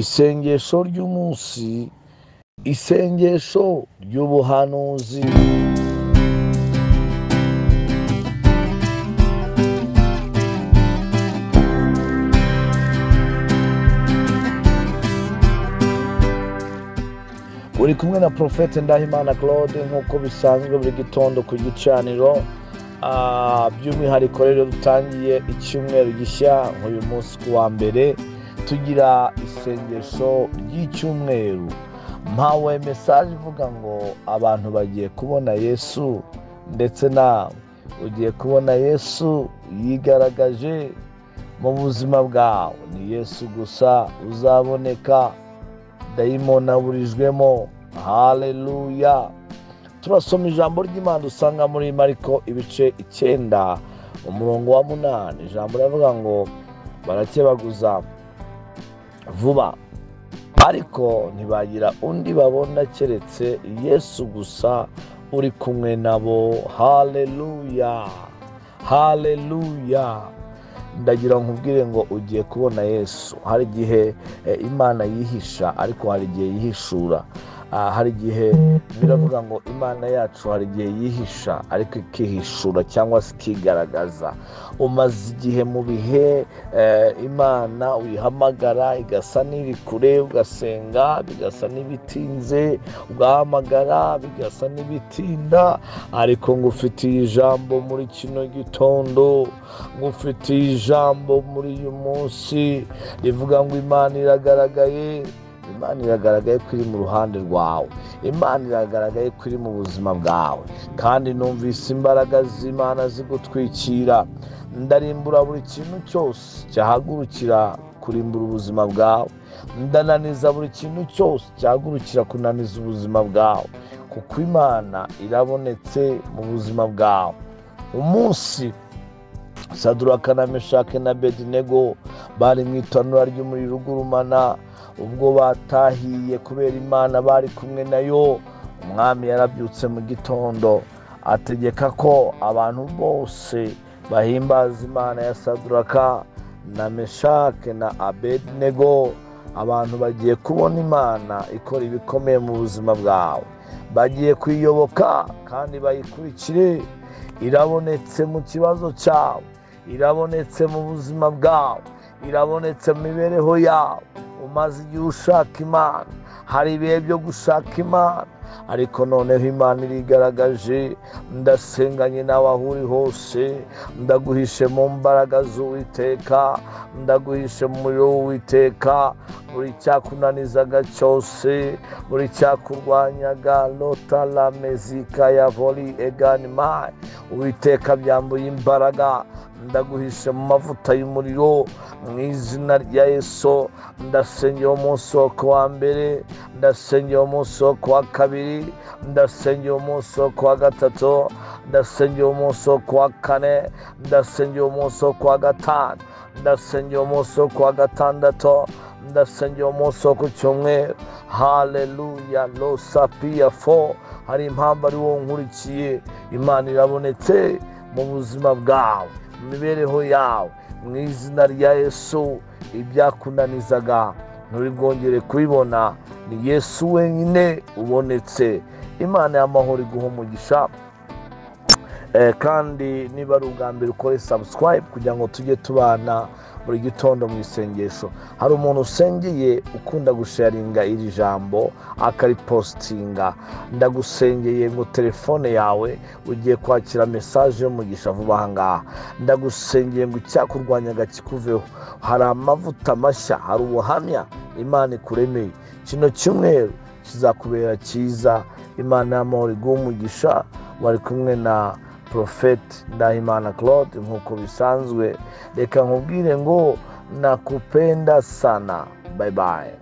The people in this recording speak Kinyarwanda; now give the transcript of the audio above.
isengesho ry'umunsi isengesho ry'ubuhanuzi uri kumwe na porofete ndahimana claude nk'uko bisanzwe buri gitondo ku gicaniro ah, by'umwihariko rero dutangiye icyumweru gishya nk'uyu munsi ku wa mbere tugira isengesho ry'icyumweru mpawe mesaje ivuga ngo abantu bagiye kubona yesu ndetse nawe ugiye kubona yesu yigaragaje mu buzima bwawe ni yesu gusa uzaboneka dayimoni aburijwemo haleluya turasoma ijambo ry'imana usanga muri mariko ibice icyenda umurongo wa munani ijambo riravuga ngo barakebaguza vuba ariko ntibagira undi babona keretse yesu gusa uri kumwe nabo haleluya haleluya ndagira nkubwire ngo ugiye kubona yesu hari igihe eh, imana yihisha ariko hari igihe yihishura Ah, hari igihe biravuga ngo imana yacu hari igihe yihisha ariko ikihishura cyangwa se ikigaragaza umaze igihe mu bihe eh, imana uyihamagara igasa n'iri kure ugasenga bigasa n'ibitinze ugahamagara bigasa n'ibitinda ariko ngufitiye ijambo muri kino gitondo ngufitiye ijambo muri uyu munsi rivuga ngo imana iragaragaye imana iragaragaye ko iri mu ruhande rwawe imana iragaragaye ko iri mu buzima bwawe kandi numvise imbaraga z'imana zigutwikira ndarimbura buri kintu cyose cyahagurukira kurimbura ubuzima bwawe ndananiza buri kintu cyose cyahagurukira kunaniza ubuzima bwawe kuko imana irabonetse mu buzima bwawe umunsi saduraka na meshake na bedinego bari mu itanura ry'umuriro ugurumana ubwo batahiye kubera imana bari kumwe nayo umwami yarabyutse mu gitondo ategeka ko abantu bose bahimbaza imana ya saduraka na meshake na abedinego abantu bagiye kubona imana ikora ibikomeye mu buzima bwawe bagiye kuyiyoboka kandi bayikurikire irabonetse mu kibazo cyawe irabonetse mu buzima bwawe irabonetse mu mibereho yawe umaze igihe ushaka imana hari ibihe byo gushaka imana ariko noneho imana irigaragaje ndasenganye nawe aho uri hose ndaguhishe mu mbaraga z'uwiteka ndaguhishe mu muriro w'uwiteka buri cyakunanizaga cyose buri cyakurwanyaga lotara mezika ya voli egani mayi uwiteka byambuye imbaraga ndaguhishe mu mavuta y'umuriro mu izina rya yesu ndasengera umunsi wo ku wa mbere ndasengera umunsi wo ku wa kabiri ndasengera umunsi wo ku wa gatatu ndasengera umunsi wo ku wa kane ndasengera umunsi wo ku wa gatanu ndasengera umunsi wo ku wa gatandatu ndasengera umunsi wo ku cyumweru haleluya losapiya fo hari impamvu ari wo nkurikiye imana irabonetse mu buzima bwawe mu mibereho yawe mu izina rya yesu ibyakunanizaga nturibwongere kubibona ni yesu wenyine ubonetse imana y'amahoro iguha umugisha Eh, kandi niba ari ubwa mbere ukore sabusikarayibu kugira ngo tujye tubana buri gitondo mu isengesho hari umuntu usengeye ukunda gusharinga iri jambo akaripositinga ndagusengeye ngo telefone yawe ugiye kwakira mesaje y'umugisha vuba aha ngaha ndagusengeye ngo icyakurwanyaga kikuveho hari amavuta mashya hari ubuhamya imana ikuremeye kino cyumweru kizakubera cyiza imana y'amahoro iguha umugisha wari kumwe na porofeti ndahimana claude nk'uko bisanzwe reka nkubwire ngo nakupenda sana bayibaye